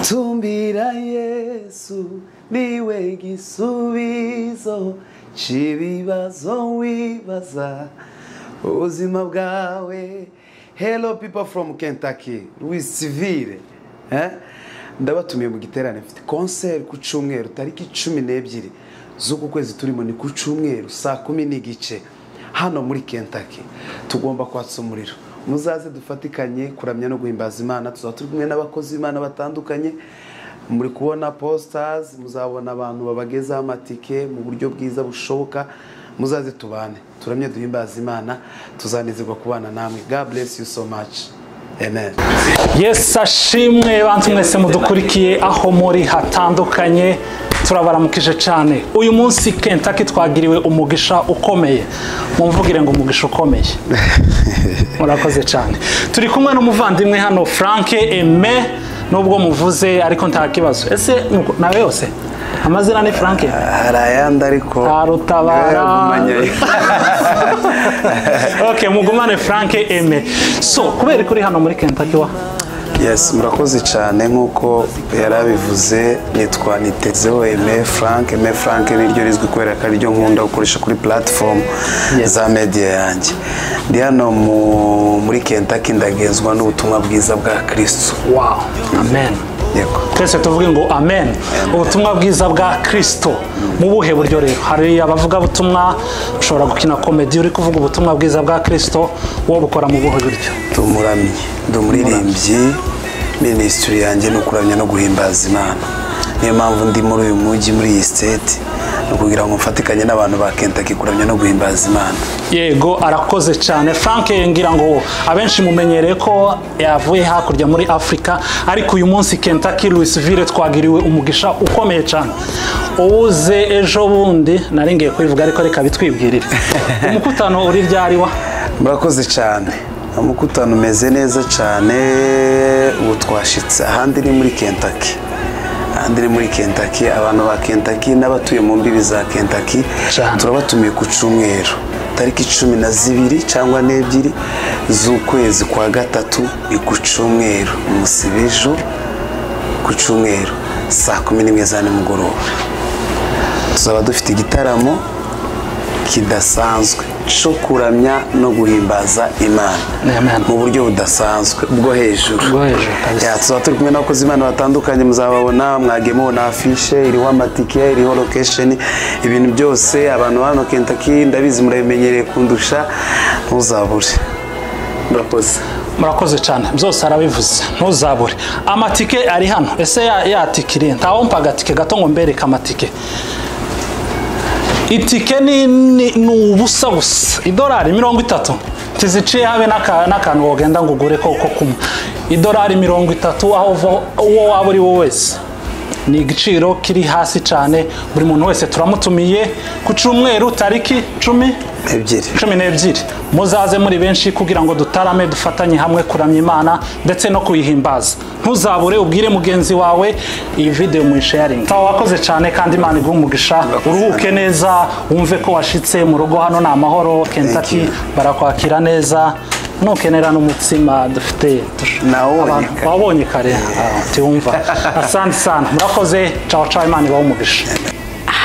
tumbira yesu niwe gisubizo cy'ibibazo wibaza ubuzima bwawe hello people from kentucky louis civile eh? ndabatumiye mu giterane mfite konseri ku cyumweru tariki cumi n'ebyiri z'uku kwezi turimo ni ku cyumweru saa kumi n'igice hano muri kentucky tugomba kwatsa umuriro muzaze dufatikanye kuramya no guhimbaza imana tuzaba turi kumwe n'abakozi b'imana batandukanye muri kubona positazi muzabona abantu babagezaho amatike mu buryo bwiza bushoboka muzaze tubane turamye duhimbaza imana tuzanezerwa kubana namwe god bless you so much amen yesu ashimwe bantu mwese mudukurikiye aho muri hatandukanye turabaramukije cyane uyu munsi kentaki twagiriwe umugisha ukomeye mumvugire ngo umugisha ukomeye murakoze cyane turi kumwe n'umuvandimwe hano frank eme nubwo muvuze ariko nta kibazo ese nuko- nawe yose amazina ni frank hari ayandi ariko Harutabara. ok mugumane frank eme so kubera ko uri hano muri kentaki wa yes murakoze cyane nk'uko yari abivuze nitwa nitezeho eme frank eme frank niryo rizwi kubera ko ariryo nkunda gukoresha kuri platform za media yanjye ndi hano mu- muri kentucky ndagenzwa n'ubutumwa bwiza bwa kristo wow amen yego twese tuvuge ngo amen ubutumwa bwiza bwa kirisito mu buhe buryo rero hari abavugabutumwa ushobora gukina komedi uri kuvuga ubutumwa bwiza bwa kirisito wowe bukora mu buhe buryo ndi umuramyi ndi umuririmbyi minisitiri yanjye ni ukuramya no guhimbaza imana niyo mpamvu ndi muri uyu mujyi muri iyi siteti ni ukugira ngo mfatikanye n'abantu ba kentucky kuramya no guhimbaza imana yego arakoze cyane frank ngira ngo abenshi mumenyereye ko yavuye hakurya muri afurika ariko uyu munsi kentaki louisville twagiriwe umugisha ukomeye cyane uwuze ejo bundi naringiye kubivuga ariko reka bitwibwirire umukutano uri ryari wa murakoze cyane umukutano umeze neza cyane ubu twashitse ahandi ni muri kentucky ahandi ni muri kentucky abantu ba kentucky n'abatuye mu mbibi za kentucky Cyane. turabatumiye ku cyumweru tariki cumi na zibiri cyangwa n'ebyiri z'ukwezi kwa gatatu ni ku cyumweru umusibijo ku cyumweru saa kumi n'imwe za nimugoroba tuzaba dufite igitaramo kidasanzwe cyo kuramya no guhimbaza imana Amen. mu buryo budasanzwe bwo hejuru Bwo hejuru, kabisa. Ya, tuzaba turi kumwe n'abakozi imana batandukanye muzababona mwagiye mubona afishe iriho amatike iriho lokesheni ibintu byose abantu ba hano kentaki ndabizi murabimenyereye kundusha ntuzabure murakoze murakoze cyane byose arabivuze ntuzabure amatike ari hano ese ya- ya tike iri ntawumpa agatike gato ngo mbereke amatike itike ni, ni, ni ubusa gusa idolari mirongo itatu ntiziciye habe n'aka- n'akantu wogenda ngo ugure ko ko kumwe idolari mirongo itatu aho uva- uwo waba uri we wese ni igiciro kiri hasi cyane buri muntu wese turamutumiye ku cyumweru tariki cumi ebyiri cumi n'ebyiri muzaze muri benshi kugira ngo dutarame dufatanye hamwe kuramya imana ndetse no kuyihimbaza ntuzabure ubwire mugenzi wawe iyi video muyisharinga tawa wakoze cyane kandi imana iguhe umugisha uruhuke neza wumve ko washitse mu rugo hano ni amahoro kentaki you. barakwakira neza nukenera n'umutsima dufite Nawubonye abantu- kare. wabonye kare Ah, tiwumva asante sana murakoze cawa cawa imana ibahe umugisha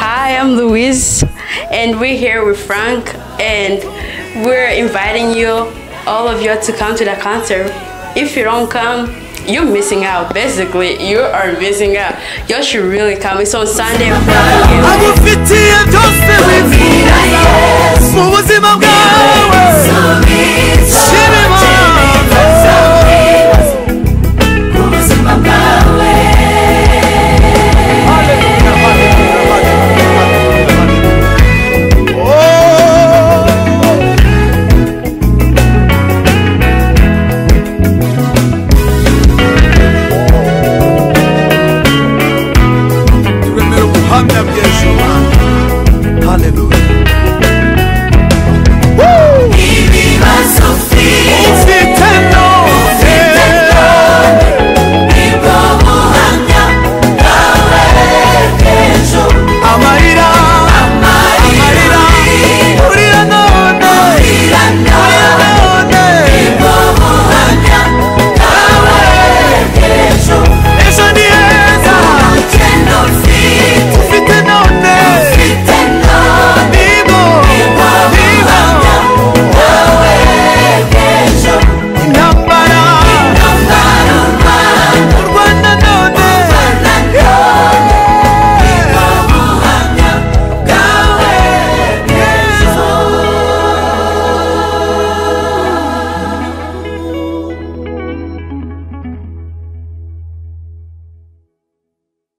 Hi, I'm Louise, and we're here with Frank, and we're inviting you, all of you, to come to the concert. If you don't come, you're missing out. Basically, you are missing out. You should really come. It's on Sunday. agufitiye byose bifuza mu buzima bwawe shira